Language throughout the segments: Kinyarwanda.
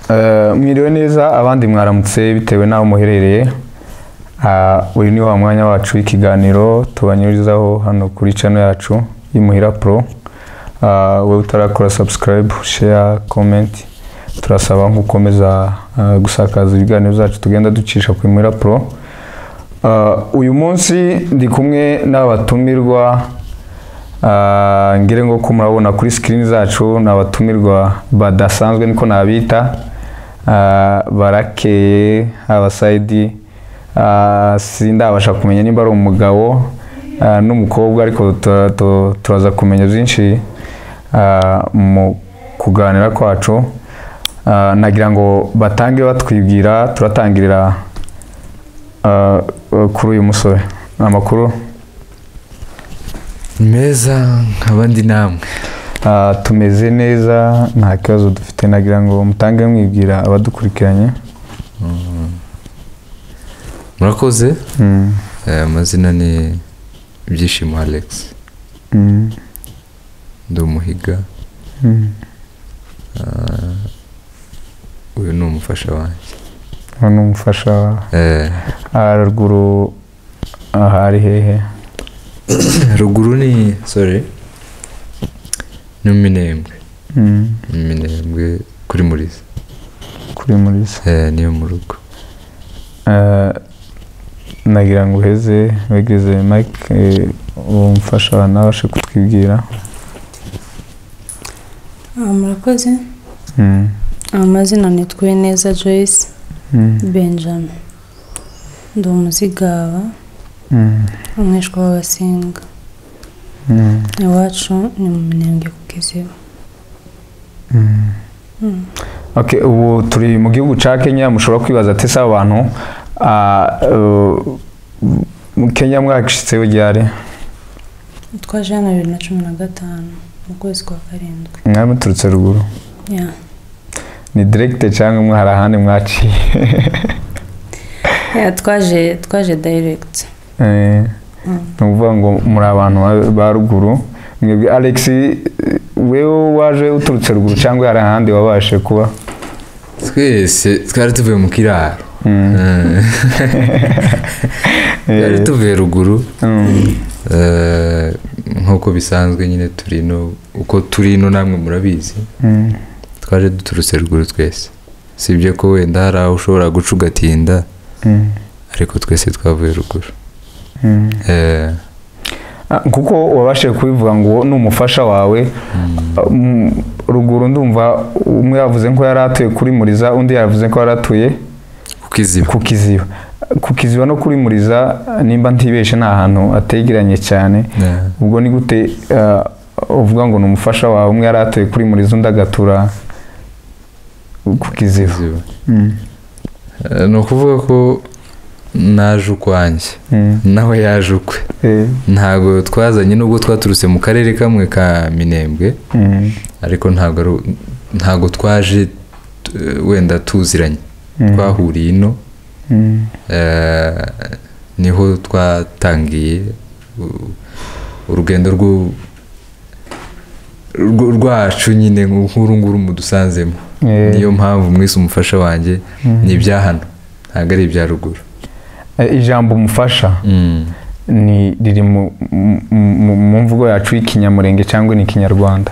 Eh, mwiriwe neza abandi mwaramutse bitewe n'aho muherereye Ah, uyu ni wa mwanya wacu w'ikiganiro tubanyurizaho hano kuri channel yacu y'imuhira pro Ah, wowe utarakora subscribe share comment turasaba nk'ukomeza ah, gusakaza ibiganiro byacu tugenda ducisha ku imuhira pro Ah, uyu munsi ndi kumwe n'abatumirwa Ah, ngire ngo ko murabona kuri screen zacu ni abatumirwa badasanzwe niko nabita Ah, barakeye abasayidi Ah, sindabasha kumenya niba ari umugabo ah, n'umukobwa ariko tura- tu- turaza kumenya byinshi ah, mu kuganira kwacu Ah, nagira ngo batange batwibwira turatangirira ah, kuri uyu musore amakuru meza nk'abandi namwe Ah, tumeze neza nta kibazo dufite nagira ngo mutange mwibwira abadukurikiranye murakoze Mm, Eh, amazina ni ibyishimo alex mm, ndi umuhiga mm. Ah, uyu ni umufasha wanjye uwo ni umufasha wa- Eh, ah, ruguru aha ari hehe ruguru ni sorry ni minembwe Mm, minembwe kuri muriza kuri muriza Eh, niyo mu rugo Ah, nagira ngo uheze wegeze mike eh, uwo mufasha wa nawe abashe kutwibwira Ah, murakoze Mm, amazina ni neza joyce mm, benjamin ndi umuzigaba mm, umwishwa w'abasinga mm, iwacu ni mu minembwe ku kiziba mm. Mm. Okay, ubu turi mu gihugu cya Kenya mushobora kwibaza ati se aba bantu ah, eh, mu Kenya mwacitse ugihari twaje hano bibiri na cumi na gatanu mu kwezi kwa karindwi mwari muturutse ruguru Yeah. ni diregite cyangwa mwe hari ahandi mwaciye Yeah, twaje twaje direct Eh, Mm. ni ukuvuga ngo muri abantu ba- ba ruguru mwebwe alex eh, wewe waje uturutse ruguru cyangwa hari ahandi wabashe kuba twese twari tuvuye mu kiraro Mm, Eh, twari eh, tuvuye ruguru mm, Eh, nk'uko bisanzwe nyine turi ino uko turi ino namwe murabizi mm, twaje duturutse ruguru twese sibye ko wenda hari aho ushobora guca ugatinda mm, ariko twese twavuye ruguru mm. Eh, Ah, kuko wabashije kubivuga ngo ni umufasha wawe Ah, mm, ruguru ndumva umwe yavuze ko yari atuye kuri muriza undi yavuze ko yari atuye kuko iziba ku kiziba ku kiziba no kuri muriza nimba ntibeshe ni ahantu ategeranye cyane Eh, ubwo ni gute ah, uvuga ngo ni umufasha wawe umwe yari atuye kuri muriza undi agatura ku kiziba iziba. Mm, Eh, ni ukuvuga ko naje ukwanjye mm, nawe yaje ukwe eh, ntabwo twazanye nubwo twaturutse mu karere kamwe ka minembwe mm, ariko ntabwo ari- ntabwo twaje eh, wenda tuziranye mm, twahuriye ino mm, Eh, niho twatangiye u- urugendo rw'u- rw- rwacu nyine nk'uru nguru mudusanzemo eh, niyo mpamvu mwese umufasha wanjye mm. ni ibya hano ntabwo ari ibya ruguru Eh, ijambo umufasha ni riri mu, mu- mu, mu mvugo yacu y'ikinyamurenge cyangwa ni ikinyarwanda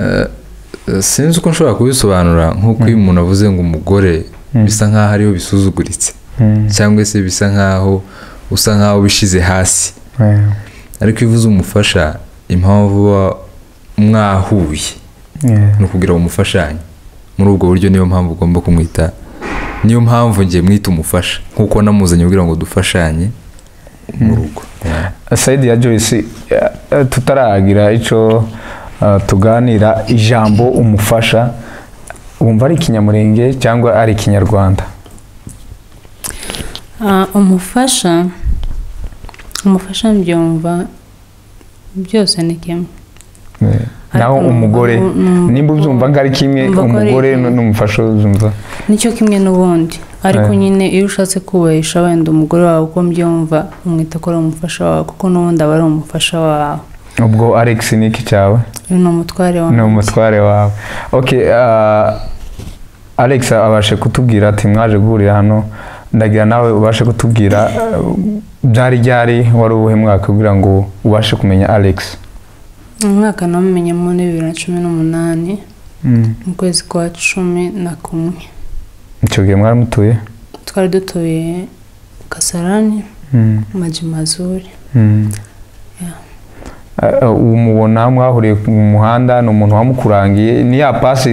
Eh, eh, sinzi uko nshobora kubisobanura nk'uko iyo umuntu avuze ngo umugore Mm. bisa nk'aho ariyo bisuzuguritse Mm, cyangwa se bisa nk'aho usa nk'aho ubishyize hasi eh, ariko iyo uvuze umufasha impamvu uba mwahuye eh, ni ukugira ngo umufashanye muri ubwo buryo niyo mpamvu ugomba kumwita niyo mpamvu njye mwita umufasha nk'uko namuzanye kugira ngo dufashanye mu rugo saidi ya joyce eh, eh, tutaragira icyo eh, tuganira ijambo umufasha wumva ari ikinyamurenge cyangwa ari ikinyarwanda Ah, umufasha umufasha mbyumva byose ni kimwe Eh, naho Ariko umugore numva- numva- nimba ubyumva ngo ari kimwe numva ko ari umugore kimwe. n- n'umufasha uzumva nicyo kimwe n'ubundi ariko Eh. nyine iyo ushatse kubahisha wenda umugore wawe uko mbyumva umwita ko ari umufasha wawe kuko n'ubundi aba ari umufasha wawe ubwo alex ni iki cyawe uyu ni umutware wawe ni umutware wawe okay ah, alex abashe kutubwira ati mwaje guhurira hano ndagira nawe ubashe kutubwira eh, byari ryari wari uwuhe mwaka kugira ngo ubashe kumenya alex umwaka namumenye muri bibiri na cumi n'umunani Mm. mu kwezi kwa cumi na kumwe icyo gihe mwaramutuye twari dutuye kasarani Mm. majimazuri Yeah. Uh, uwo mubona mwahuriye mu muhanda ni umuntu wamukurangiye ni ya pasi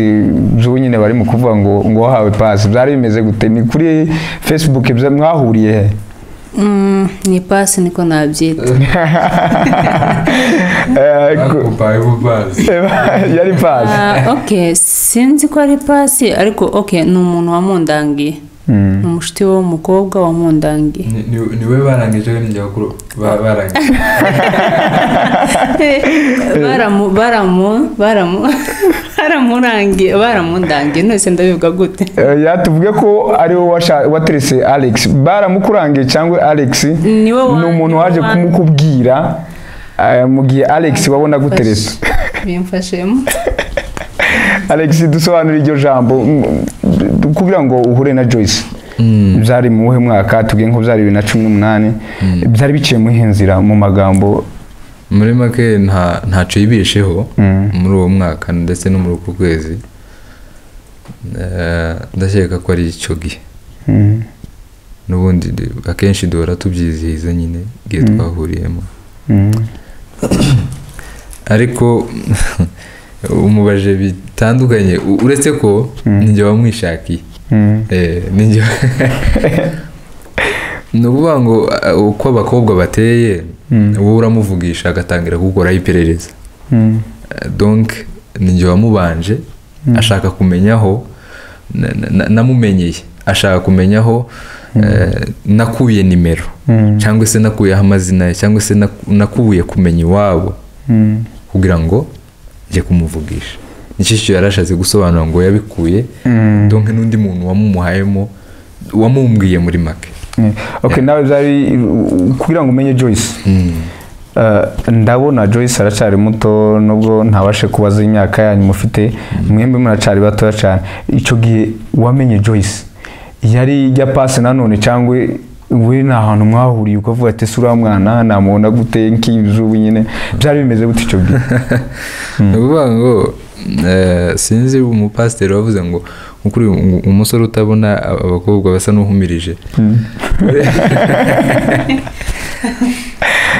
zo nyine bari mu kuvuga ngo ngo wahawe pasi byari bimeze gute ni kuri facebook bya- mwahuriye he Mm, ni pasi niko nabyita Eh, ku- yari pasi Ah, ok sinzi ko ari pasi ariko ok ni umuntu wamundangiye Mm. ni umushuti we w'umukobwa wamundangiye ni we barangije we n'ijya bakuru barangije baramu baramu baramu baramurangiye baramundangiye nose ndabivuga gute Eh, yatuvuge ko ari wowe washa- waterese alex baramukurangiye cyangwa alex niwe ni umuntu waje kumukubwira eh, mu gihe alex wabona guteresa bimfashemo alex dusobanura iryo jambo mm, mm, kugira ngo uhure na joyce byari mu wuhe mwaka tubwiye ko byari bibiri na cumi n'umunani byari biciye mu iyihe nzira mu magambo muri make nta- ntacyo yibesheho Mm. muri uwo mwaka ndetse no muri uku kwezi Eh, ndakeka ko ari icyo gihe Mm, n'ubundi du- akenshi duhora tubyizihiza nyine igihe Mm. twahuriyemo mm, ariko umubaje bitandukanye u- uretse ko Mm. ninjye wamwishakiye mm, Eh, ninjye ni ukuvuga ngo a- uko abakobwa bateye Mm. wowe uramuvugisha agatangira kugukoraho iperereza mm, Eh, donc ninjye wamubanje Mm. ashaka kumenya aho na- na- na- namumenyeye ashaka kumenya aho eh, nakuye nimero mm, cyangwa se nakuyeho amazina ye cyangwa se naku- nakuye kumenya iwabo mm, kugira ngo njye kumuvugisha nicyo cyo yarashatse gusobanura ngo yabikuye mm. donke n'undi muntu wamumuhayemo wamumbwiye muri make Mm. okay nawe byari uh, kugira ngo umenye joyce Uh, ndabona joyce aracyari muto nubwo ntabashe kubaza imyaka yanyu mufite mwembi muracari batoya cyane icyo gihe wamenye joyce yari ijya pasi nanone cyangwa we ni ahantu mwahuriye ukavuga ati sura mwana namubona gute nk'izubu nyine byari bimeze gute icyo gihe ni ukuvuga ngo eh, sinzi umupasiteri wavuze ngo ukuri um- umusore utabona ab- abakobwa basa n'uhumirije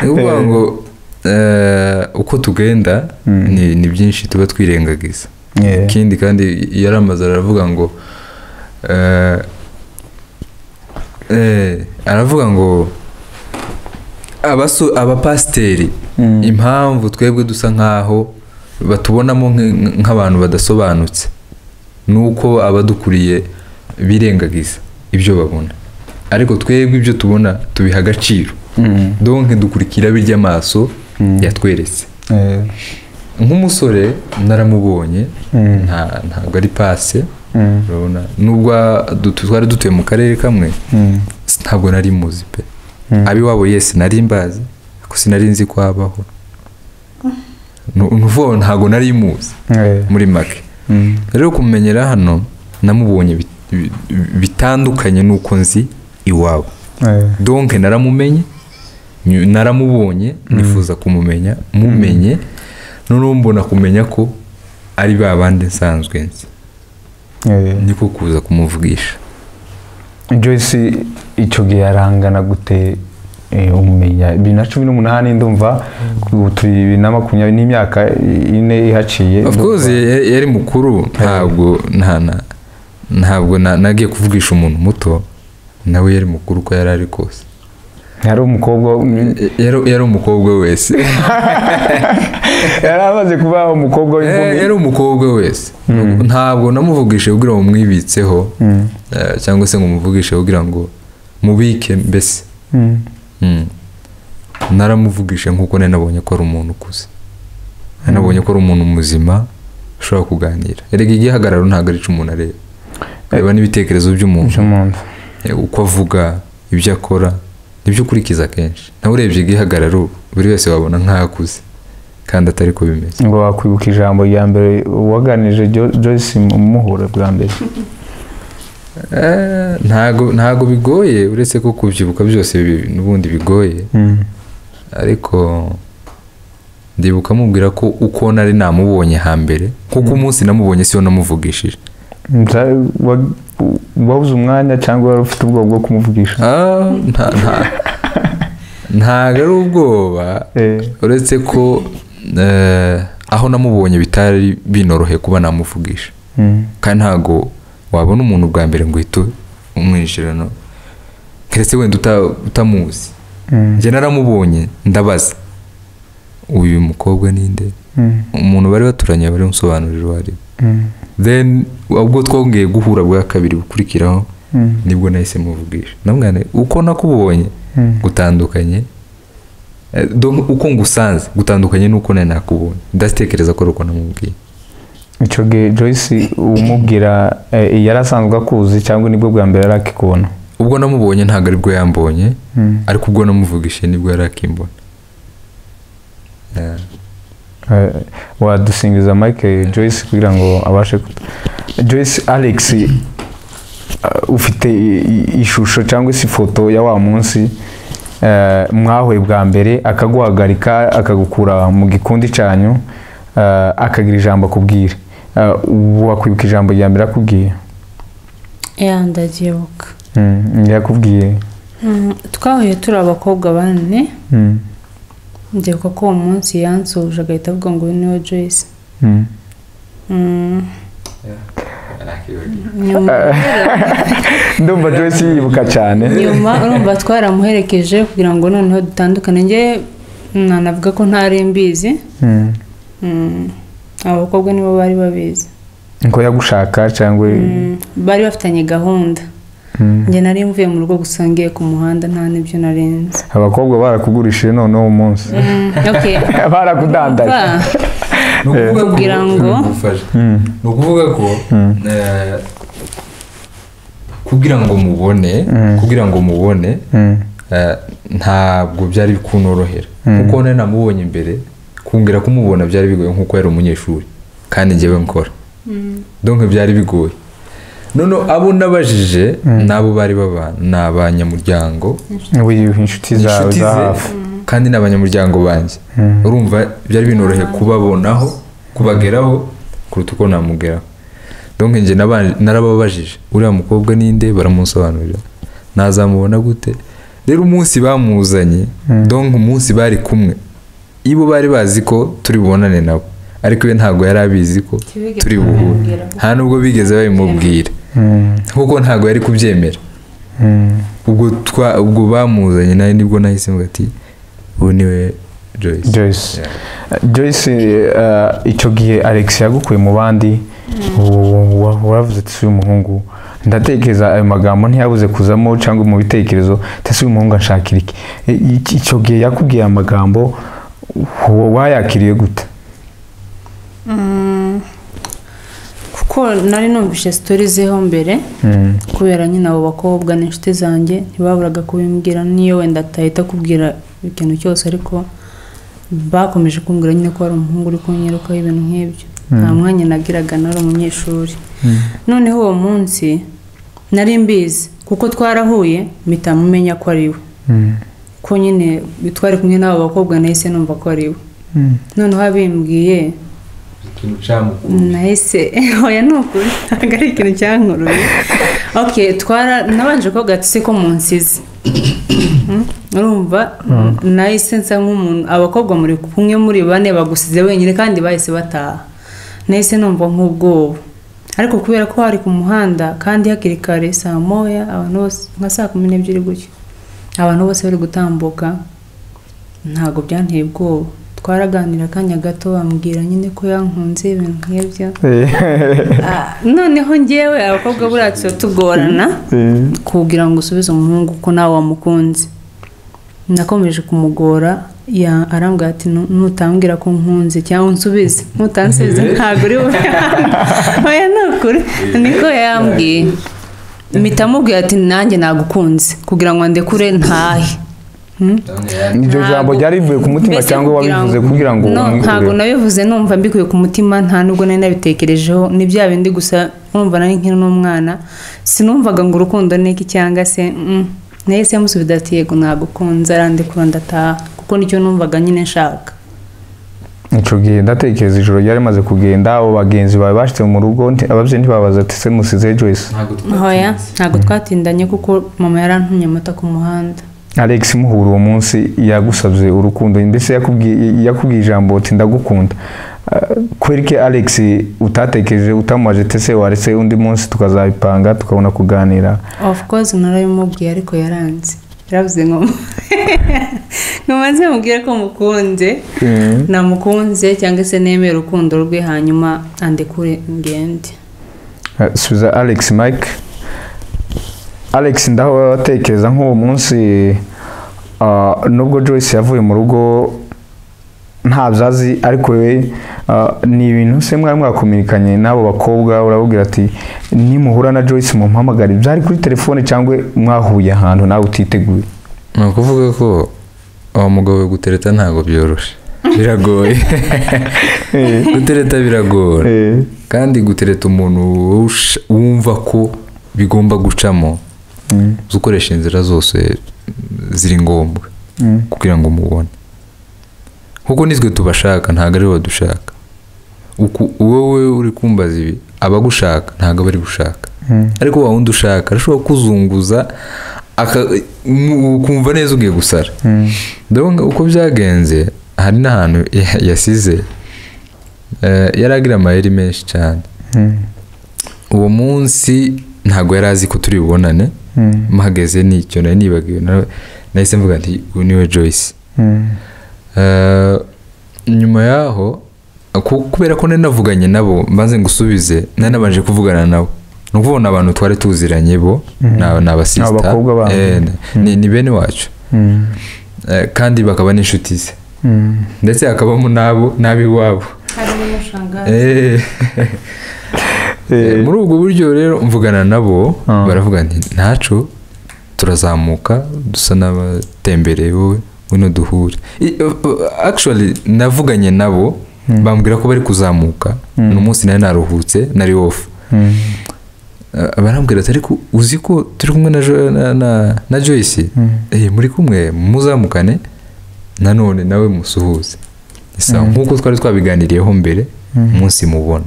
ni ukuvuga ngo eh, uko tugenda Mm. ni- ni byinshi tuba twirengagiza Yeah. ikindi kandi yari amaze aravuga ngo eh, eh, aravuga ngo abaso- abapasiteri Mm. impamvu twebwe dusa nk'aho batubonamo nk- nk'abantu badasobanutse ni uko abadukuriye birengagiza ibyo babona ariko twebwe ibyo tubona tubiha agaciro Mm. donke dukurikira birya amaso Mm. yatweretse Yeah. nk'umusore naramubonye Mm. nta- ntabwo ari pase Mm. urabona nubwo du- twari dutuye mu karere kamwe Mm. s- ntabwo nari muzi pe Mm. abiwabo yesi nari mbazi ariko sinari nzi ko habaho Nu- nuvuga ngo ntabwo nari muzi Yeah. muri make Mm. rero kumumenyera hano namubonye bit- bi- bitandukanye n'uko nzi iwabo Yeah. donke naramumenye nyu- naramubonye nifuza kumumenya mumenye noneho mbona kumenya ko ari ba bandi nsanzwe nzi Yeah. niko kuza kumuvugisha joyce icyo gihe yarangana gute eh, umenya bibiri na cumi n'umunani ndumva ubu turi bibiri na makumyabiri n'imyaka ine ihaciye of course Ndumva- ya- ya- yari mukuru ntabwo nta- na- ntabwo na- nagiye kuvugisha umuntu muto nawe yari mukuru uko yari ari kose yari umukobwa Y- yari- yari umukobwa wese yari amaze kuba umukobwa Eh, w'inkumi yari umukobwa wese ntabwo namuvugishe kugira ngo mwibitseho Mm, eh, cyangwa se ngo muvugishe kugira ngo mubike mbese mm, Mm. naramuvugishe nkuko nari nabonye ko ari umuntu ukuze Nari nabonye ko ari umuntu muzima ushobora kuganira erega igihagararo ntabwo ari cyo umuntu areba areba n'ibitekerezo by'umuntu by'umuntu. eh, uko avuga ibyo akora nibyo ukurikiza kenshi nawe urebye igihagararo buri wese wabona nk'aho akuze kandi atari ko bimeze ngo wakwibuka ijambo rya mbere waganije Jo- joyce mu muhura bwa mbere Eh, ntago ntago bigoye uretse ko kubyibuka byose bi- n'ubundi bigoye Mm. ariko ndibuka mubwira ko uko nari namubonye hambere kuko umunsi namubonye siyo namuvugishije Bya- wa- wabuze umwanya cyangwa wari ufite ubwoba bwo kumuvugisha Ah, nta- nta- ntago ari ubwoba Eh, uretse ko eh, aho namubonye bitari binoroheye kuba namuvugisha mm. kandi ntago wabona umuntu bwa mbere ngo uhite umwinjirano keretse wenda uta- utamuzi Mm. njye naramubonye ndabaza uyu mukobwa ninde Mm. umuntu bari baturanye bari umusobanurira uwo ari we. Mm. then ubwo twongeye guhura bwa kabiri bukurikiraho Mm. nibwo nahise muvugisha namwana uko nakubonye Mm. gutandukanye Eh, donc uko ngusanze gutandukanye n'uko nari nakubonye ndatekereza ko ari uko namubwiye icyo gihe joyce umubwira eh, yari asanzwe akuzi cyangwa nibwo bwa mbere yari akikubona ubwo namubonye ntabwo aribwo yambonye Mm. ariko ubwo namuvugishije nibwo yari akimbona Eh, Eh, wadusingiza mike joyce kugira ngo abashe kutu- joyce alex eh, ufite i- i- ishusho cyangwa se ifoto ya wa munsi eh, mwahuye bwa mbere akaguhagarika akagukura mu gikundi cyanyu eh, akagira ijambo akubwira Eh, ubu wakwibuka ijambo rya mbere akubwiye ya ndabyibuka Mm, yakubwiye Mm, twahuye turi abakobwa bane Mm, ndebwa ko uwo munsi yansuje agahita avuga ngo uyu niwe joyce mm. Mm, nyuma ndumva joyce yibuka cyane nyuma urumva twaramuherekeje kugira ngo noneho dutandukane njye nanavuga ko ntari mbizi Mm. Mm, abo bakobwa nibo bari babizi ngo yagushaka cyangwa Mm, bari bafitanye gahunda Mm. njye nari mvuye mu rugo gusa ngiye ku muhanda nta n'ibyo narenze abakobwa barakugurishije none uwo munsi Mm, okay. barakudandaje Ba, ni ukuvuga ko- Kugira ngo- Ngufashe. Mm, ni ukuvuga ko Mm. eh, kugira ngo mubone Mm. kugira ngo mubone mm, eh, ntabwo byari kunorohera Mm. kuko nari namubonye imbere kongera kumubona byari bigoye nk'uko yari umunyeshuri kandi njyewe nkora mm, donc byari bigoye none abo nabajije n'abo bari babana ni abanyamuryango wiyiwe inshuti zawe inshuti za ze hafi kandi ni abanyamuryango banjye Mm. urumva byari binoroheye kubabonaho kubageraho kuruta uko namugeraho donc njye naba- narababajije uriya mukobwa ninde baramusobanurira nazamubona gute rero umunsi bamuzanye donc umunsi bari kumwe ibo bari bazi ko turi bubonane nabo ariko we ntabwo yari abizi ko Ntibigeze turi buhure nta n'ubwo bigeze babimubwira Mm, kuko ntabwo yari kubyemera mm, ubwo twa ubwo bamuzanye nawe nibwo nahise mvuga ati ubu niwe Joyce Joyce Yeah. Joyce eh, icyo gihe Alex yagukuye mu bandi u- wa- waravuze ati si umuhungu ndatekereza ayo magambo ntiyabuze kuzamo cyangwa mu bitekerezo ati si umuhungu anshakira iki I- iki- icyo gihe yakubwiye aya magambo wa- wayakiriye gute mm. kuko nari numvise sitori zeho mbere Mm, kubera nyine abo bakobwa n'inshuti zanjye ntibaburaga kubimbwira n'iyo wenda atahita kubwira ikintu cyose ariko bakomeje kumbwira nyine ko hari umuhungu uri kunyirukaho ibintu nk'ibyo nta mwanya nagiraga nari umunyeshuri mm, noneho uwo munsi nari mbizi kuko twarahuye mpita mumenya ko ari we mm, ko nyine twari kumwe n'abo bakobwa nahise numva ko ari we mm. noneho abimbwiye nahise hoya ni ukuri ntabwo ari ikintu cyankuruye ok twara nabanje ko gatise ko munsize Mm, urumva nahise nsa nk'umuntu abakobwa muri kumwe muri bane bagusize wenyine kandi bahise bataha nahise numva nk'ubwoba ariko kubera ko hari ku muhanda kandi hakiri kare saa moya abantu bose nka saa kumi n'ebyiri gutyo abantu bose bari gutambuka ntabwo byanteye ubwoba twaraganira akanya gato bambwira nyine ko yankunze ibintu nk'ibyo Ah, noneho ngewe abakobwa buriya tuba tugorana Eh, kugira ngo usubize umuhungu ko nawe wamukunze nakomeje kumugora ya- arambwira ati "Nu- nutambwira ko nkunze cyangwa unsubize nutansubize ntabwo uri oya ni ukuri niko yambwiye mpita amubwira ati nanjye nagukunze kugira ngo andekure ntahe iryo jambo ryari rivuye ku mutima Mbese cyangwa kugira wabivuze kugira ngo no ntabwo umwikure nabivuze numva mbikuye ku mutima nta nubwo nari nabitekerejeho ni bya bindi gusa numva nari nkiri n'umwana sinumvaga ngo urukundo ni iki cyangwa se mm. nahise musubiza ati yego nagukunze arandikura ndataha kuko nicyo numvaga nyine nshaka icyo gihe ndatekereza ijoro ryari rimaze kugenda abo bagenzi bawe bashyize mu rugo nti- ababyeyi ntibabaza ati se musize joyce ntabwo hoya ntabwo twatindanye kuko mama yarantumye amata ku muhanda alex muhura uwo munsi yagusabye urukundo mbese yakubwiye- yakubwiye ijambo uti ndagukunda Ah, kweri ke alex utatekereje utamubaje ati se waretse undi munsi tukazabipanga tukabona kuganira of course narabimubwiye ariko yaranze yaravuze ngo nkomaze mubwire ko mukunze Mm. namukunze cyangwa se nemeye urukundo rwe hanyuma andekure ngende Eh, subiza alex mike alex ndaho watekereza nk'uwo munsi ah, nubwo joyce yavuye mu rugo nta byazi ariko we ni ibintu se mwari mwakominikanye n'abo bakobwa urababwira ati nimuhura na joyce mumpamagare byari kuri telefone cyangwa mwahuye ahantu nawe utiteguye ni ukuvuga ko uwo mugabo we gutereta ntabwo byoroshe biragoye gutereta biragora Eh, kandi gutereta umuntu wusha- wumva ko bigomba gucamo mm, uzi ukoresha inzira zose mm, ziri ngombwa mm. kugira ngo mubone kuko nitwe tubashaka ntabwo ari badushaka Uku- wowe uri kumbaza ibi abagushaka ntabwo aba ari gushaka Mm. ariko wa wundi ushaka arashobora kuzunguza aka- mu- ukumva neza ugiye gusara Mm. ndabona uko byagenze hari n'ahantu ya- yasize eh, yari agira amayeri menshi cyane Mm. uwo munsi ntabwo yari azi ko turi bubonane Mm. mpageze nicyo nari nibagiwe nawe nahise mvuga nti uyu niwe joyce Mm. Eh, nyuma yaho ku- kubera ko nari navuganye nabo maze ngusubize nari nabanje kuvugana nabo ni ukuvuga ni abantu twari tuziranye bo ni aba- ni abasisita abakobwa babo. Eh, ni- ni bene wacu Mm. Eh, kandi bakaba n'inshuti ze Mm. ndetse hakabamo n'abo n'ab'iwabo harimo n'ushangari Eh, Eh, muri ubwo buryo rero mvugana nabo Ah. baravuga nti ntacu turazamuka dusa n'abatembereye wowe ngwino duhure I- uh, uh, actually navuganye nabo bambwira ko bari kuzamuka Mm. uno munsi nari naruhutse nari off mm. Uh, barambwira ati ariko uzi ko turi kumwe na, Jo- na, na, na joyce Mm. eh, muri kumwe muzamukane nanone nawe musuhuze isa nk'uko twari twabiganiriyeho mbere umunsi mubona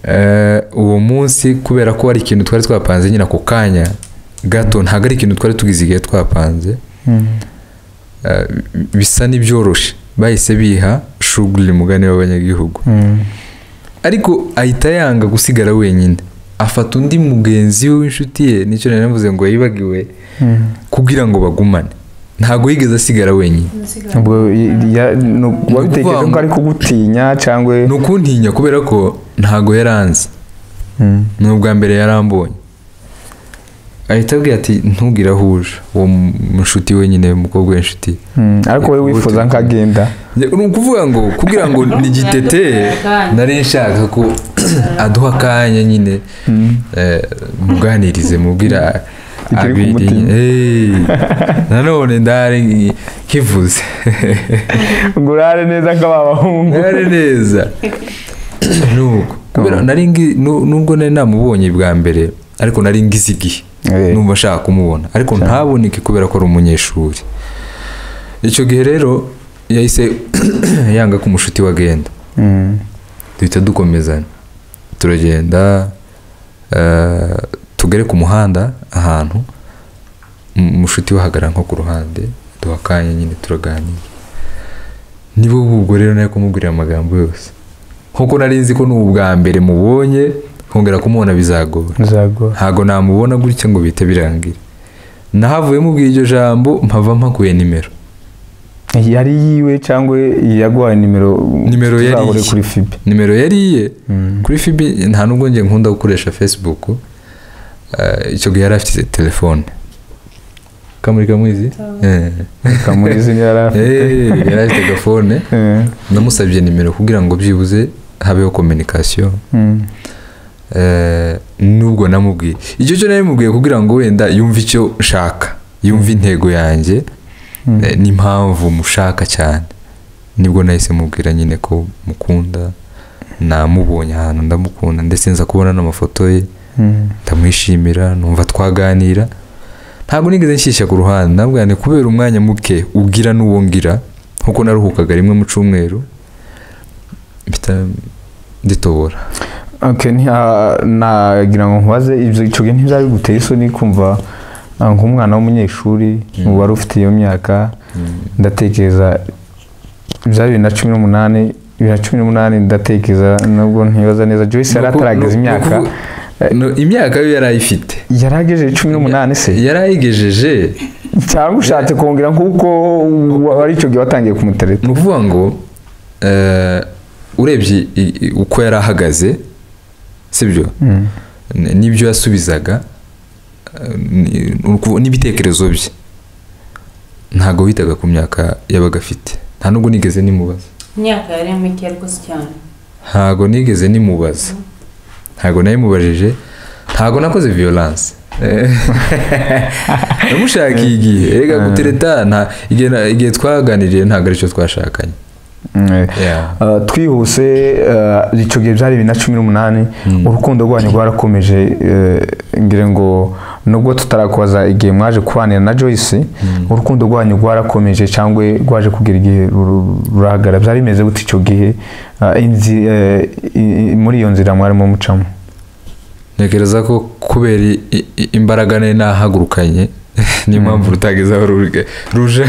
Eh, uwo munsi kubera ko ari ikintu twari twapanze nyine ako kanya gato ntabwo ari ikintu twari tugize igihe twapanze Mm. eh, bisa n'ibyoroshe bahise biha shuguri mugani w'abanyagihugu Mm. ariko ahita yanga gusigara wenyine afata undi mugenzi we w'inshuti ye nicyo nari navuze ngo yibagiwe Mm. kugira ngo bagumane ntabwo yigeze asigara wenyine ubwo y- ya- ni uku- Ni wabitekereje ukuvuga ko ngo- ari kugutinya cyangwa ni ukuntinya kubera ko ntabwo yaranze Mm, ni ubwa mbere yarambonye ahita abwira ati ntugire aho uje uwo mu- nshuti wenyine umukobwa w'inshuti mm. ariko wowe wifuza Ubuti- nk'agenda ni ukuvuga ngo kugira ngo nigiteteye nari nshaka ko aduha akanya nyine eh, muganirize mubwira Ikiri ku abiri mutima. Eh, nanone ndari kivuze ngo urare neza nk'aba bahungu Nari neza nuko kubera nari ngi- nu- nubwo nari namubonye bwa mbere ariko nari ngize igihe Eh. numva nshaka kumubona ariko ntaboneke kubera ko ari umunyeshuri icyo gihe rero yahise yanga ko umushuti we agenda Mm, duhita dukomezanya turagenda eh, tugere ku muhanda ahantu um- umushuti we ahagarara nko ku ruhande duha akanya nyine turaganira nibo ubwo rero nari kumubwirira amagambo yose nkuko nari nzi ko ni ubwa mbere mubonye kongera kumubona bizagora bizagora ntabwo namubona gutya ngo bihite birangira nahavuyemo ubwo iryo jambo mpava mpakuye nimero yari yiwe cyangwa yaguhaye nimero Nimero yari tuzahure iye. kuri fibe nimero yari iye kuri fibi nta nubwo njye nkunda gukoresha facebook eh, icyo gihe yari afite telefone kamuri kamwizi Eh. kamurizi yari afite Eh, yari afite telefone Eh, namusabye nimero kugira ngo byibuze habeho communication mm, Eh, nubwo namubwiye icyo cyo nari mubwiye kugira ngo wenda yumve icyo nshaka yumve intego yanjye Eh, n'impamvu mushaka cyane nibwo nahise mubwira nyine ko mukunda namubonye ahantu ndamukunda ndetse nza kubona n'amafoto ye Mm. ndamwishimira numva twaganira ntabwo nigeze nshyishya ku ruhande nabwo ni kubera umwanya muke ubwira n'uwo ngira nkuko naruhukaga rimwe mu cyumweru mpita nditobora Okay, ni- ah, nagira ngo nkubaze ibyo icyo gihe ntibyari biguteye isoni kumva ah, nk'umwana w'umunyeshuri Mm. wari ufite iyo myaka ndatekereza byari bibiri na cumi n'umunani bibiri na cumi n'umunani ndatekereza nubwo ntibaza neza joyce yari Nuko- atarageza nu- imyaka nuko- nu- imyaka yo yari ayifite yari agejeje cumi n'umunani se yari ayigejeje cyangwa ushatse kongera nk'uko wa- wari icyo gihe watangiye kumutereta ni ukuvuga ngo eh, urebye i- i- uko yari ahagaze sibyo Mm. N- n'ibyo yasubizaga eh, ni- ni ukuvu- n'ibitekerezo bye ntabwo witaga ku myaka yabaga afite nta nubwo nigeze nimubaza imyaka yari mike ariko si cyane ntabwo nigeze nimubaza ntabwo nayimubajije ntabwo nakoze violence Eh, namushakiye igihe reka gutereta nta- igihe na- igihe twaganiriye ntabwo aricyo twashakanye Mm. Yeah. Uh, twihuse uh, icyo gihe byari bibiri na cumi n'umunani Mm. urukundo rwanyu rwarakomeje uh, ngira ngo nubwo tutarakubaza igihe mwaje kubanira na joyce urukundo rwanyu rwarakomeje cyangwa rwaje kugera igihe ruru- rurahagara byari bimeze gute icyo gihe uh, inzi- uh, i- i- muri iyo nzira mwarimo mucamo ntekereza ko kubera i- i- imbaraga nari nahagurukanye niyo mpamvu rutagezeho ruje ruje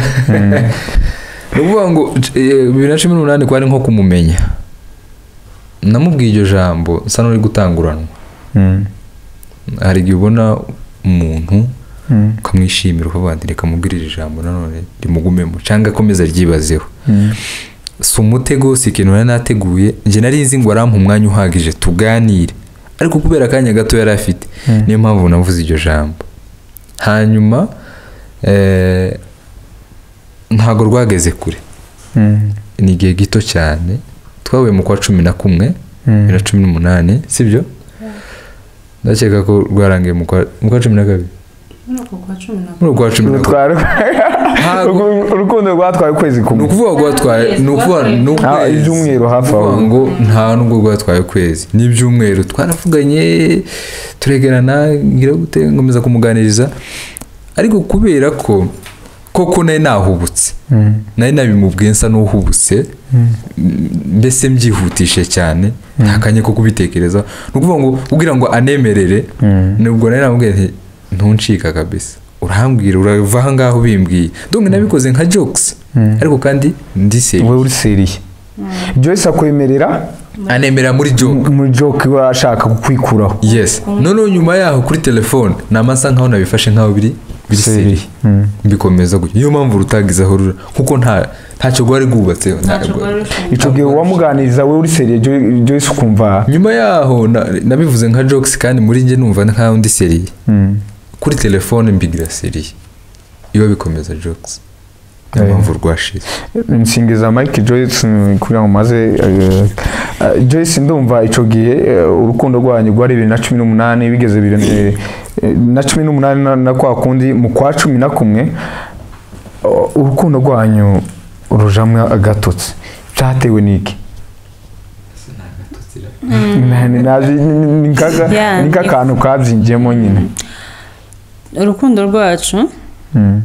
ni ukuvuga ngo c- eh, bibiri na cumi n'umunani kwari nko kumumenya namubwiye iryo jambo nsa n'uri gutanguranwa Mm. hari igihe ubona umuntu Mm. ukamwishimira ukavuga ati reka mubwire iri jambo nanone rimugumemo cyangwa akomeza aryibazeho Mm. si umutego si ikintu nari nateguye njye nari nzi ngo arampa umwanya uhagije tuganire ariko kubera akanya gato yari afite Mm. niyo mpamvu navuze iryo jambo hanyuma eh, ntabwo rwageze kure Mm. ni igihe gito cyane twahuye mu kwa cumi na kumwe Mm. bibiri na cumi n'umunani sibyo ndakeka ko rwarangiye mu kwa mu kwa cumi na kabiri muri uko kwa cumi na muri uko kwa cumi na kabiri Rutwara- Ntabwo- Urukundo- urukundo rwatwaye ukwezi ni kumwe ukuvuga rwatwaye ni ukuvuga ni Ah, ukwezi ibyumweru hafi aho kuvuga ngo nta nubwo rwatwaye ukwezi n'ibyumweru twaravuganye turegerana ngira gute nkomeza kumuganiriza ariko kubera ko koko nari nahubutse Mm. nari nabimubwiye nsa n'uhubutse mbese mbyihutishe cyane nta kanya ko kubitekereza ni ukuvuga ngo kugira ngo anemerere Mm. nubwo nari namubwiye nti ntuncika kabisa urahambwira urava aha ngaho ubimbwiye donc nabikoze nka jokes ariko kandi ndiseye wowe uriseriye joyce akwemerera anemera muri joke muri joke we ashaka kukwikuraho yes noneho nyuma yaho kuri telefone ni amasa nkaho nabifashe nkaho biri biri Seri. seri Mm. bikomeza gutyo niyo mpamvu rutagizeho rura kuko nta ntacyo rwari rwubatseho ntacyo nta- rwari rufunguye icyo gihe wamuganiriza wowe uriseriye Jo- joyce ukumva nyuma yaho na- nabivuze nka jokes kandi muri njye numva nkaho ndi seriye Mm. kuri telefone mbigira seriye iba bikomeza jokes niyo Eh. mpamvu rwashize nsingiza mike joyce mm, kugira ngo maze eh, eh, joyce ndumva icyo gihe eh, urukundo rwanyu rwari bibiri na cumi n'umunani bigeze bibiri eh, eh, na cumi n'umunani na- na kwa kundi mu kwa cumi na kumwe o- urukundo rwanyu rujamwe agatotsi byatewe n'iki Na- ni- nazi- ni- ni- ni kaka- Yeah, ni kakantu kabyinjiyemo nyine urukundo rwacu Mm.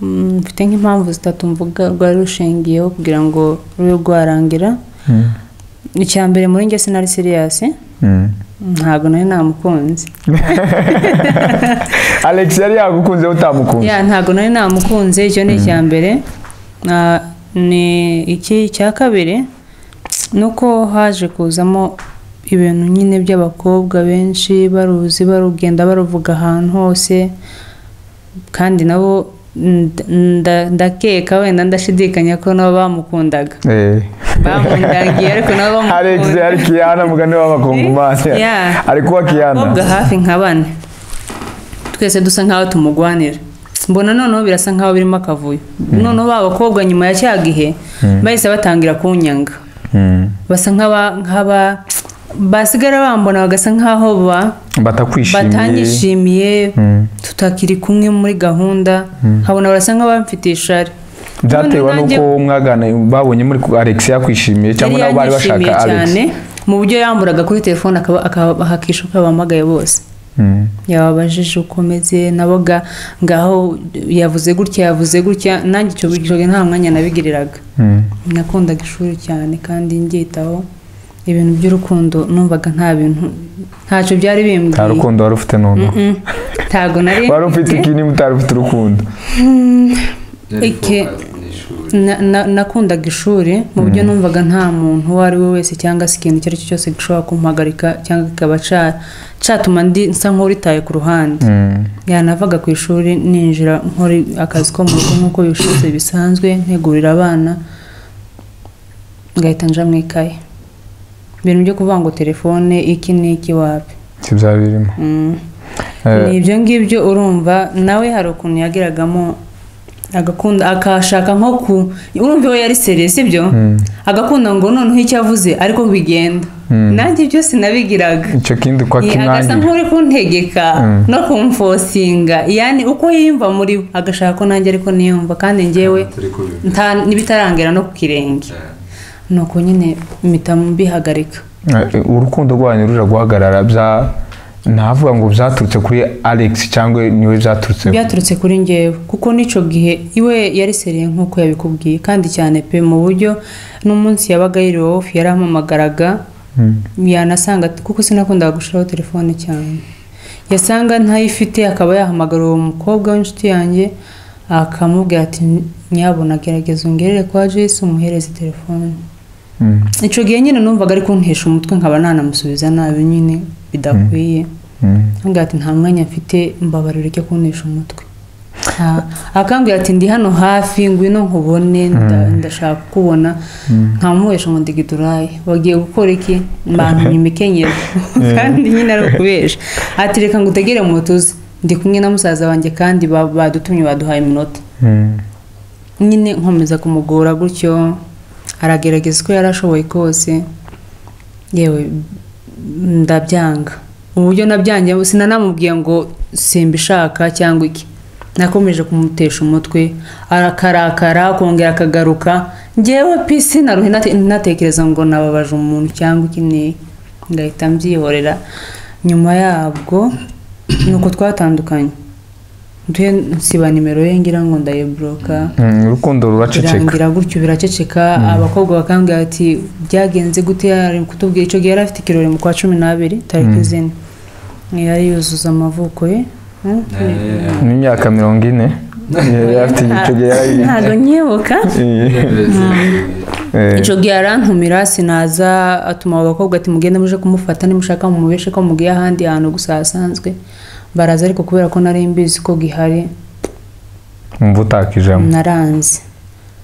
mm, mfite nk'impamvu zitatu mvuga rwari rushingiyeho kugira ngo rube rwarangira Mm. icya mbere muri njye sinari siriyasi Mm. ntabwo nari namukunze alex yari yagukunze utamukunze ya ntabwo nari namukunze icyo ni icya mbere Ah, ni iki icya kabiri ni uko haje kuzamo ibintu nyine by'abakobwa benshi baruzi barugenda baruvuga ahantu hose kandi nabo nda- nda- ndakeka wenda ndashidikanya ko nabo bamukundaga Eh. bamundagiye ariko nabo Alex bamukunda yari Kiyana mugani w'abakongomani Yeah. ari kuba abakobwa Kiyana hafi nka bane twese dusa nkaho tumugwanira mbona noneho birasa nkaho birimo akavuyo noneho ba bakobwa nyuma ya cya gihe bahise batangira kunyanga Mm. basa nk'aba nk'aba basigara bambona bagasa nk'aho ba batakwishimiye batanyishimiye Mm. tutakiri kumwe muri gahunda nkabona barasa nk'abamfitiye ishari byatewe None nanjye- n'uko mwagana babonye muri ku- alex yakwishimiye cyangwa yari nabo bari bashaka yanyishimiye alex cyane mu buryo yamburaga kuri telefone akaba- akabahakisha uko yabahamagaye bose Mm. yababajije uko umeze nabo ga ngaho yavuze gutya yavuze gutya nanjye icyo gihe nta mwanya nabigiriraga Mm. nakundaga ishuri cyane kandi ndyitaho ibintu by'urukundo numvaga nta bintu ntacyo byari bimbwiye nta rukundo wari ufite noneho Mm-mm. ntago nari wari ufite iki niba utari ufite urukundo Ike. Na- na- nakundaga ishuri mu buryo numvaga nta muntu uwo ari we wese cyangwa se ikintu icyo ari cyo cyose gishobora kumpagarika cyangwa kikaba ca- catuma ndi nsa nk'uritaye ku ruhande Mm. yanavaga ku ishuri ninjira nkora akazi ko mu rugo nk'uko bishize bisanzwe ntegurira abana ngahita nja mu ikaye ibintu byo kuvuga ngo telefone iki n'iki wapi si byaba birimo Mm. Eh, ni ibyo ngibyo urumva nawe hari ukuntu yagiragamo agakunda akashaka nko ku urumva we yari seriye sibyo Mm. agakunda ngo noneho icyo avuze ariko bigenda Mm. nanjye byose nabigiraga icyo kindi kwa Ni agasa kimwangira nk'uri kuntegeka Mm. no kumfosinga yani uko yiyumva muri we agashaka ko nanjye ariko niyumva kandi njyewe nta n'ibitarangira no ku kirenge ni uko nyine mpita mbihagarika Eh, urukundo rwanyu ruja guhagarara bya ntavuga ngo byaturutse kuri alex cyangwa niwe byaturutse byaturutse kuri njyewe kuko n'icyo gihe iwe yari seriye nk'uko yabikubwiye kandi cyane pe mu buryo n'umunsi yabaga yiriwe wowe yarampamagaraga yanasanga kuko sinakundaga gushiraho telefone cyane yasanga ntayifite akaba yahamagara uwo mukobwa w'inshuti yanjye akamubwira ati nyabona gerageza ungerere kwa jesi umuhereze telefone Mm. icyo gihe nyine numvaga ari kuntesha umutwe nkaba nanamusubiza nabi nyine bidakwiye Mm. ntumbwira ati nta mwanya mfite mbabarira ujya kuntisha umutwe Nta- akambwira ati ndi hano hafi ngwino nkubone nda- ndashaka kukubona nkamuhesha ngo ndigiduraye wagiye gukora iki mbantumye imikenyero kandi nyine ari ukubesha ati reka ngo utegere moto uze ndi kumwe na musaza wanjye kandi ba- badutumye baduhaye iminota Mm. nyine nkomeza kumugora gutyo aragerageza uko yari ashoboye kose yewe ndabyanga uburyo nabyange sinanamubwiye ngo simbishaka cyangwa iki nakomeje kumutesha umutwe arakarakara akongera akagaruka ngewe pisi naruhe natekereza ngo nababaje umuntu cyangwa iki n'iki ngahita mbyihorera nyuma yabwo ni uko twatandukanye nduhe nsiba nimero ye ngira ngo ndayiboroka Mm, urukundo ruraceceka birangira gutyo biraceceka abakobwa bakambwira ati byagenze gute yari kutubwira icyo gihe yari afite ikirori mu kwa cumi n'abiri tariki zine yari yuzuza amavuko ye Mm. n'imyaka mirongo ine yari afite igice gihe yari ntago nyibuka Eh, icyo gihe arantumira sinaza atuma abo bakobwa ati mugende muje kumufata nimushaka mumubeshe ko mugiye ahandi hantu gusa hasanzwe baraza ariko kubera ko nari mbizi ko gihari umva utakijamo naranze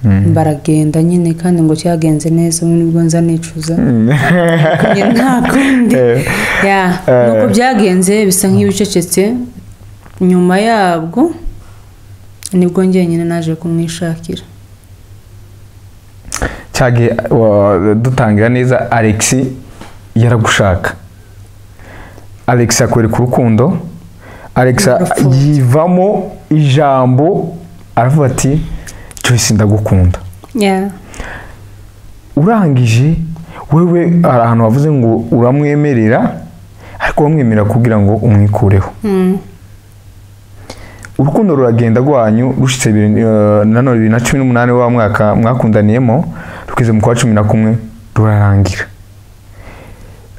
Mm. baragenda nyine kandi ngo cyagenze neza ubu nibwo nza nicuza Njye nta kundi Eh, ya Eh. nuko byagenze bisa nk'ibicecetse nyuma yabwo nibwo njyenyine naje kumwishakira cya gihe wa- dutangira neza alex yaragushaka alex akwereka urukundo alex Yarapfuye. yivamo ijambo aravuga ati joyce ndagukunda ya urangije wewe hari ahantu wavuze ngo uramwemerera ariko wamwemerera kugira ngo umwikureho Mm. urukundo ruragenda rwanyu rushitse bibiri- eh, nanone bibiri na cumi n'umunani wa mwaka mwakundaniyemo rugeze mu kwa cumi na kumwe rurarangira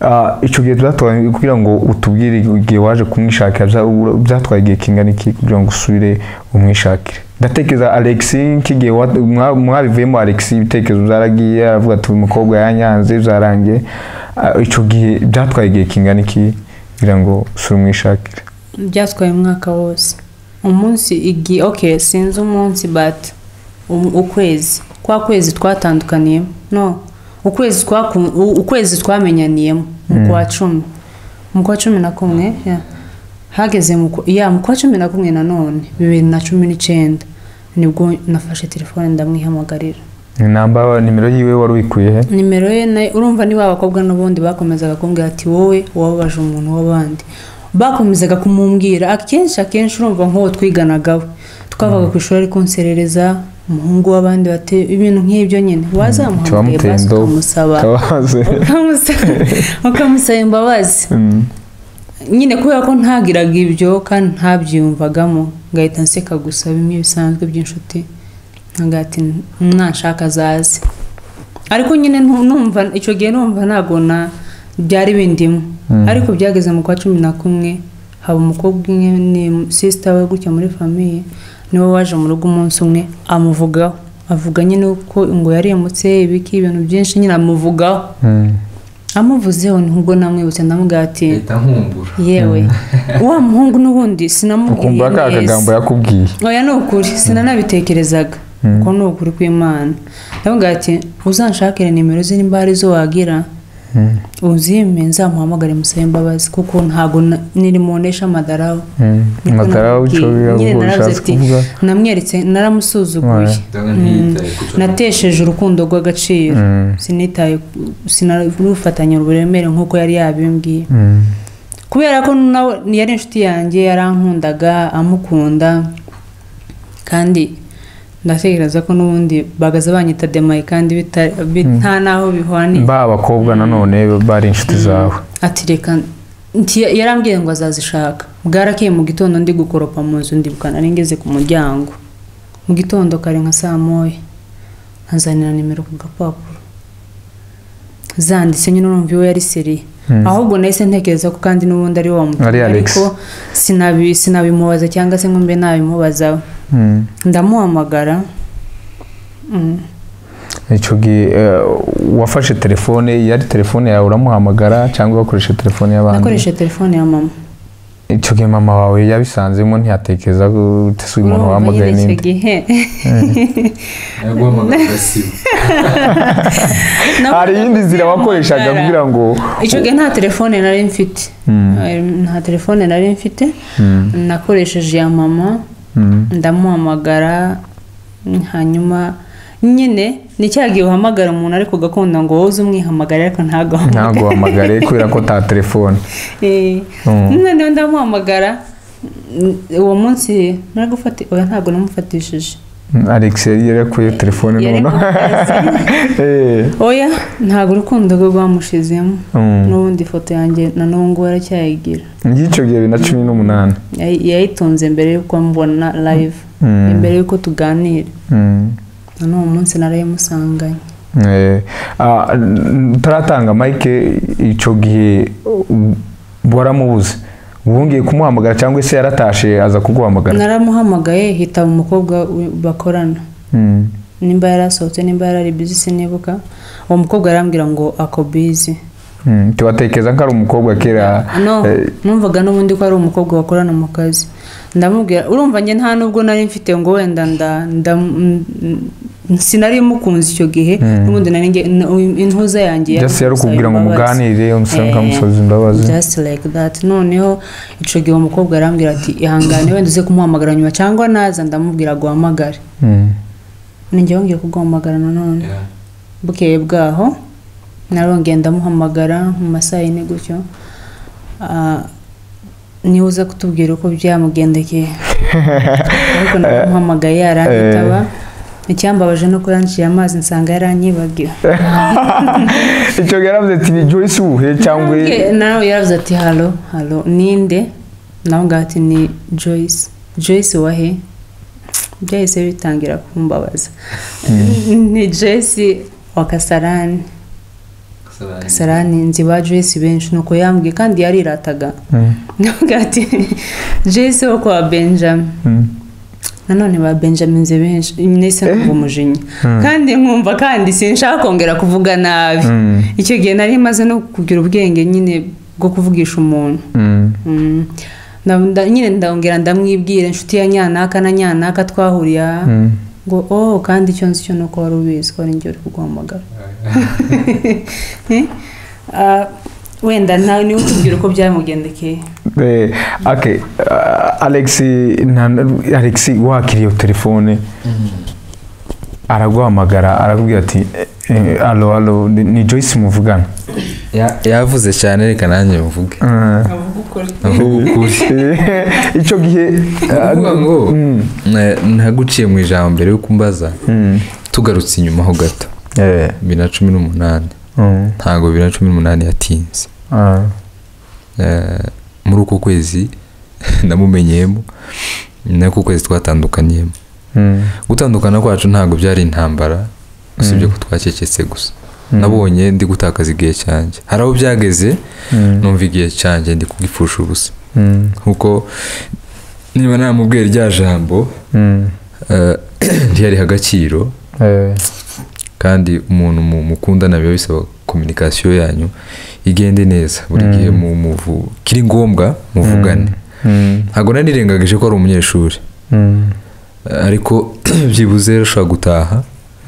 Ah, icyo gihe byatwaye kugira ngo utubwire igihe waje kumwishakira bya- ura- byatwaye igihe kingana iki kugira ngo usubire umwishakire ndatekereza alex nk'igihe wa- mwa- mwabivuyemo alex ibitekerezo byaragiye aravuga ati uyu mukobwa yanyanze byarangiye Ah, icyo gihe byatwaye igihe kingana iki kugira ngo usubire umwishakire byatwaye umwaka wose umunsi igihe ok sinzi umunsi but um- ukwezi kwa kwezi twatandukaniyemo no ukwezi twaku- u- ukwezi twamenyaniyemo mu kwa cumi mu kwa cumi na kumwe ya. hageze mu kwa- ya mu kwa cumi na kumwe nanone bibiri na cumi n'icyenda nibwo nafashe telefone ndamwihamagarira namba nimero yiwe wari uyikuye he nimero ye nayo urumva ni ba bakobwa n'ubundi bakomezaga kumbwira ati wowe wababaje umuntu w'abandi bakomezaga kumumbwira akenshi akenshi urumva nk'uwo twiganagaho twavaga ku ishuri ari kunserereza umuhungu w'abandi bate ibintu nk'ibyo nyine wazamuhamagaye Cyamuteye basi indobo. ukamusaba kabaze ukamusaba ukamusaba imbabazi Mm. nyine kubera ko ntagiraga ibyo kandi ntabyiyumvagamo ngahita nseka gusa bimwe bisanzwe by'inshuti nkagati mwanshaka azaze ariko nyine ntu- numva icyo gihe numva ntabwo na byari bindimo ariko byageze mu kwa cumi na kumwe haba umukobwa umwe ni sisita we gutya muri famiye niwe waje mu rugo umunsi umwe amuvugaho avuga nyine ko ngo yaremutse ibiki ibintu byinshi nyine amuvugaho Mm. amuvuzeho nubwo namwibutse ndamubwira ati leta nkumbura yewe wa muhungu n'ubundi sinamubwiye ukumva ka kagambo neza yakubwiye oya ni ukuri sinanabitekerezaga ko ni ukuri kw'imana ndavuga ati uzanshakire nimero ze nimba hari izo wagira Mm. uzime nzamuhamagare musabe imbabazi kuko ntabwo na- niri mu ntesha amadaraho Mm. Niko amatara namubwiye. w'icyo Nyine naravuze ushatse ati, kuvuga namweretse naramusuzuguye Ouais. ndabona ntiyitaye ku cyo natesheje urukundo rw'agaciro Mm. sinitaye ku- sinarufatanya uburemere nk'uko yari yabimbwiye Mm. kubera ko nawe yari inshuti yanjye yarankundaga amukunda kandi ndatekereza ko n'ubundi bagaza banyita demaye kandi bita- bi- nta n'aho bihwaniye ba abakobwa nanone bari inshuti zawe ati reka nti- yarambwiye ngo azazishaka bwarakeye mu gitondo ndi gukoropa mu nzu ndibuka nari ngeze ku muryango mu gitondo kare nka saa moya nkazanira nimero ku gapapuro zanditse nyine urumva iwe yari seriye Mm. ahubwo nahise ntekereza ko kandi n'ubundi ari wa Ari mutumwa Alex. ariko sinabi- sinabimubaza cyangwa se ngo mbe nabimubaza Mm. ndamuhamagara Mm. icyo gihe eh, wafashe telefone yari telefone yawe uramuhamagara cyangwa wakoresha telefone y'abandi nakoresheje telefone ya mama icyo gihe mama wawe yabisanzemo ntiyatekereza ko utese uyu muntu Urumva wahamagaye nyine icyo n'indi gihe nayo guhamagara agasiba hari iyindi nzira wakoreshaga Namuhamagara. kugira ngo icyo gihe nta telefone nari mfite Mm. nta telefone nari mfite Mm. nakoresheje iya mama Mm. ndamuhamagara hanyuma nyine ni cya gihe uhamagara umuntu ariko ugakunda ngo wowe uze umwihamagare ariko ntagahamagare ntabwo wahamagare kubera ko ta telefone Mm. noneho ndamuhamagara uwo munsi nari gufata oya ntabwo namufatishije Mm, alex yari yarakuye telefone Yari none Eh. oya ntabwo urukundo rwe rwamushizemo Mm. n'ubundi ifoto yanjye na n'ubu ngubu aracyayigira y'icyo gihe bibiri na cumi n'umunani Yayi- yayitunze mbere y'uko mbona live Mm. mbere y'uko tuganira Mm. na n'uwo munsi narayimusanganye Eh, ah, n- utaratanga mike icyo gihe uh, waramubuze wongeye kumuhamagara cyangwa se yaratashe aza kuguhamagara naramuhamagaye hitaba umukobwa we- bakorana Mm, nimba yari asohotse nimba yari ari bizi sinibuka uwo mukobwa arambwira ngo ako bizi mm, tiwatekereza ko ari umukobwa kera no eh, numvaga n'ubundi ko ari umukobwa bakorana mu kazi ndamubwira urumva njye nta nubwo nari mfite ngo wenda nda nda mm, mm, sinari mukunze icyo gihe n'ubundi nari nge- n- intuza yanjye just yari yaramusaba ukubwira ngo imbabazi. muganire umusore Eh, mukamusoza imbabazi just like that noneho icyo gihe umukobwa arambwira ati ihangane wenda uze kumuhamagara nyuma cyangwa naza ndamubwira aguhamagare Mm, ninjye wongeye kuguhamagara nanone Yeah. bukeye bwaho narongeye ndamuhamagara mu masaha yine gutyo Ah, niwe uza kutubwira uko byamugendekeye ariko namuhamagaye yaranyitaba icyambabaje ni uko yanciye amazi nsanga yaranyibagiwe icyo gihe yaravuze ati ni joyce uwuhe cyangwa Nabwiye- nawe yaravuze ati halo halo ninde nawe ngaho ati ni joyce joyce wahe byahise bitangira kumbabaza ni joyce wa kasarani Kasarani. kasarani nzi ba joyce benshi nuko yambwiye kandi yarirataga Mm, navuga ati joyce wo kwa benjamin mm. nanone ba benjamin nzi benshi nise numva umujinya kandi nkumva kandi sinshaka kongera kuvuga nabi Mm. icyo gihe nari maze no kugira ubwenge nyine bwo kuvugisha umuntu Mm, Mm. Nda- nda- nyine ndongera ndamwibwira inshuti ya nyanaka na nyanaka twahuriye aha mm. ngo oh kandi icyo nzi cyo ni uko wari ubizi ko ari njye uri kuguhamagara Eh? Ah, wenda nawe niwe utubwira uko byamugendekeye Eh, okay, ah, Alex na- Alex wakiriye iyo telefone araguhamagara arakubwira ati "Eh, alo alo ni- ni joyce muvugana Ya- yavuze cyane reka nanjye mvuge Eh, avuga ukuri avuga ukuri icyo gihe avuga ngo Mm. eh, ntaguciye mu ijambo mbere yo kumbaza Mm. tugarutse inyuma ho gato Eh, bibiri na cumi n'umunani mm. ntabwo bibiri na cumi n'umunani yatinze Ah. Eh, muri uko kwezi namumenyeyemo ni nako kwezi twatandukanyemo Mm. gutandukana kwacu ntabwo byari intambara usibye ko twacecetse gusa nabonye ndi gutakaza igihe cyanjye hari aho byageze Mm. numva igihe cyanjye ndi kugipfusha ubusa Mm. kuko niba namubwiye rya jambo Mm. eh, ntiyariha agaciro Eh, kandi umuntu mu- mukundana biba bisaba kominikasiyo yanyu igende neza buri gihe mu muvu kiri ngombwa muvugane mm. ntabwo nari nirengagije ko ari umunyeshuri Mm. Eh, ariko byibuze rero ashobora gutaha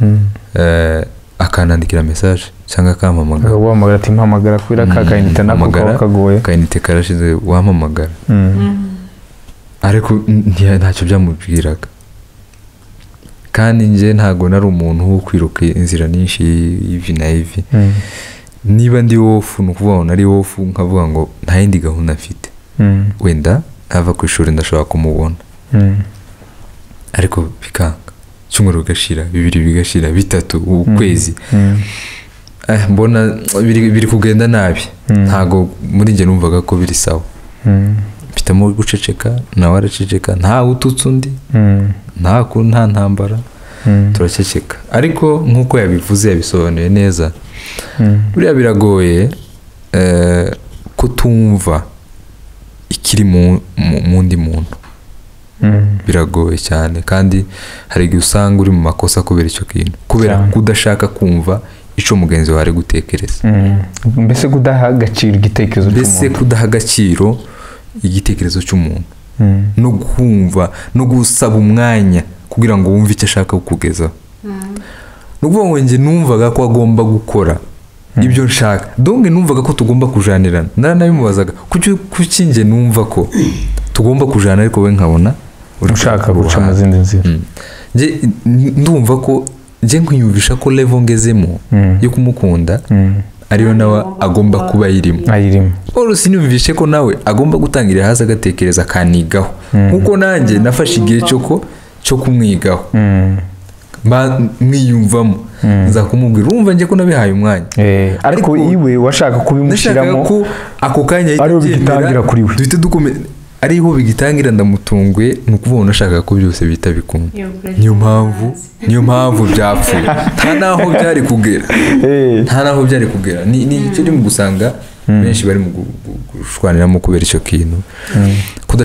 Mm. eh, akanandikira mesaje cyangwa akampamagara guhamagara ati mpamagara kubera ka kayinite nako Mpamagara, kaba kagoye akayinite karashize wampamagara Mm. ariko nti- ntacyo byamubwiraga kandi njye ntabwo nari umuntu wo kwiruka inzira nyinshi y'ivi na ivi Mm. niba ndi wofu ni ukuvuga ngo nari wofu nkavuga ngo nta yindi gahunda mfite Mm. wenda ava ku ishuri ndashobora kumubona Mm. ariko bikanga icyumweru bigashira bibiri bigashira bitatu ukwezi Mm. eh, mbona biri, biri kugenda nabi Mm. ntabwo muri njye numvaga ko biri sawa Mm. mfitemo guceceka nawe araceceka ntawe ututse undi Mm. nta ku nta ntambara Mm. turaceceka ariko nk'uko yabivuze yabisobanuye neza Mm. buriya biragoye eh, ko tumva ikiri mu- mu- mu ndi muntu Mm. biragoye cyane kandi hari igihe usanga uri mu makosa kubera icyo kintu kubera Cyane. kudashaka kumva icyo mugenzi wawe ari gutekereza Mm. mbese kudaha agaciro igitekerezo mbese cy'umuntu kudaha agaciro igitekerezo cy'umuntu Mm. no kumva no gusaba umwanya kugira ngo wumve icyo ashaka kukugezaho ni ukuvuga ngo njye numvaga ko agomba gukora ibyo nshaka donge numvaga ko tugomba kujanirana naranabimubazaga kuki kuki njye numva ko tugomba kujana ariko we nkabona uri ushaka ku guca mu ruhande. zindi nzira Mm. Njye, n- ndumva ko njye nkwiyumvisha ko level ngezemo Mm. yo kumukunda Mm. ariyo nawe agomba kuba ayirimo ayirimo Paul sinumvishe ko nawe agomba gutangira hasi agatekereza akanigaho nk'uko nanjye nafashe igihe cyo ko cyo kumwigaho Mm. Mba- mwiyumvamo nza kumubwira urumva njye ko nabihaye umwanya Eh, ariko Ariko- iwe washaka nashakaga kubimushyiramo ko ako kanya ahita Ariho abyemera, bigitangira kuri we. duhite dukome- ariho bigitangira ndamutunguye ni ukuvuga ngo nashakaga ko byose bihita bikunda niyo mpamvu niyo mpamvu byapfuye nta n'aho byari kugera Eh. nta n'aho byari kugera ni ni icyo urimo gusanga benshi bari mu gu- gu- gushwaniramo kubera icyo kintu Kuda-